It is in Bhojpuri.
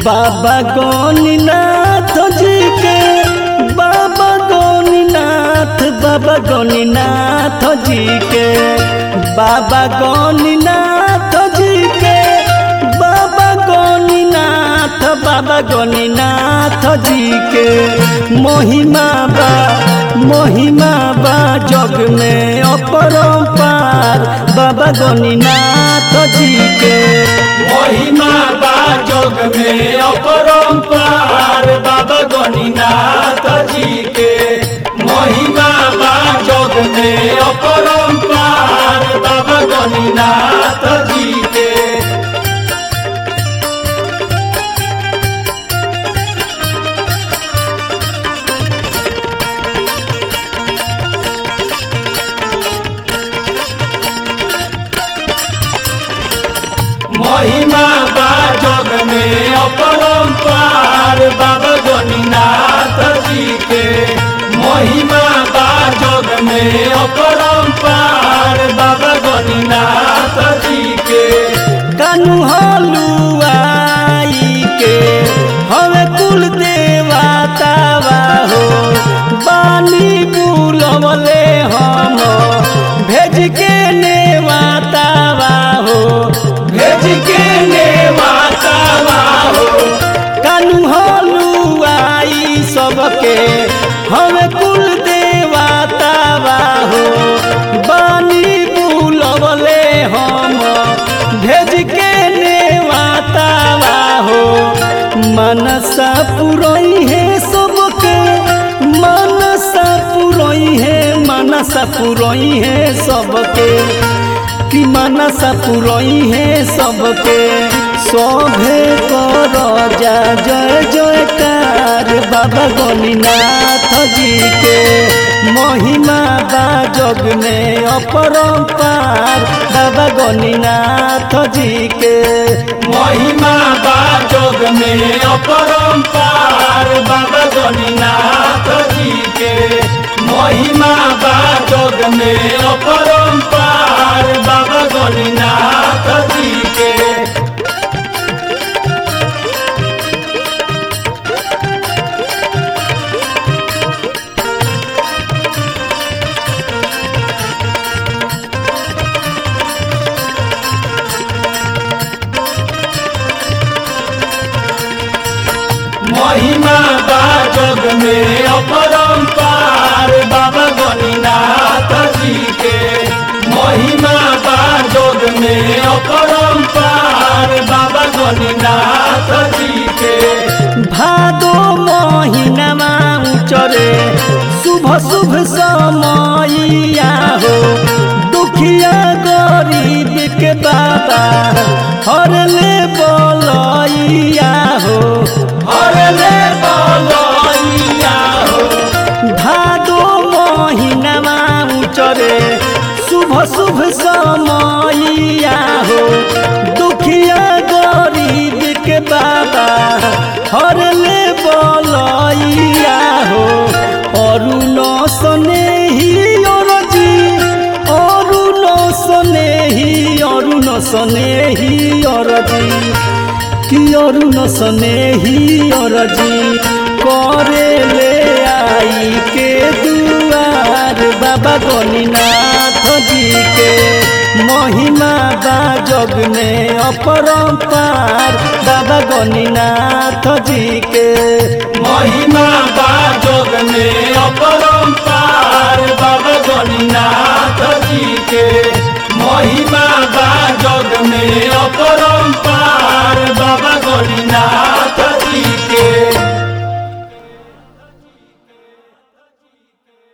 बाबा गौनीनाथ जी के बाबा गौनीनाथ बाबा गौनीनाथ जी के बाबा गौनीनाथ जी के बाबा गौनीनाथ बाबा गौनीनाथ जी के महिमा बा महिमा बा जग में अपरंपार बाबा गौनीनाथ जी के महिमा बा जग में अपरंपार बाबा गणिनाथ जी के महिमा बा जग में अपरंपार बाबा गणिनाथ जी के महिमा बा जग में अपरंपार बाबा गणिनाथ जी के महिमा बा जग में अपरंपार बाबा गणिनाथ जी के कानू हलुआई के हवे कुल देवतावा हो बानी बुलवले हम भेज के नेवातावा हो भेज के ने माता हो कानू हलुआई सबके हवे कुल देवतावा हो बानी बुलवले हम भेज के नेवातावा हो मनसा पुरई है सबके मनसा पुरई है मनसा पुरई है सबके कि मनसा पुरई है सबके शोभे कर जा जय जयकार बाबा गणिनाथ जी के महिमा बा जग में अपरंपार बाबा गणिनाथ जी के महिमा बा जग में अपरंपार बाबा गणिनाथ जी के महिमा बा जग में अपरंपार बाबा गणिनाथ जी के महिमा बा जग में अपरंपार बाबा गणिनाथ जी के महिमा बा जग में अपरंपार बाबा गणिनाथ जी के भादो महीनामा उचरे शुभ शुभ समैया हो दुखिया गरीब के बाबा हरले बलैया हो हरले बलैया हो भादो महीनामा उचरे शुभ शुभ समैया हो दुखिया गरीब के बाबा हरले बलैया हो अरुण स्नेही अरजी अरुण स्नेही अरुण स्नेही अरजी कि अरुण स्नेही अरजी करे ले आई के दुआर बाबा गणिनाथ जी के महिमा बा जग में अपरंपार बाबा गणिनाथ जी के महिमा बा जग में अपरंपार बाबा गणिनाथ जी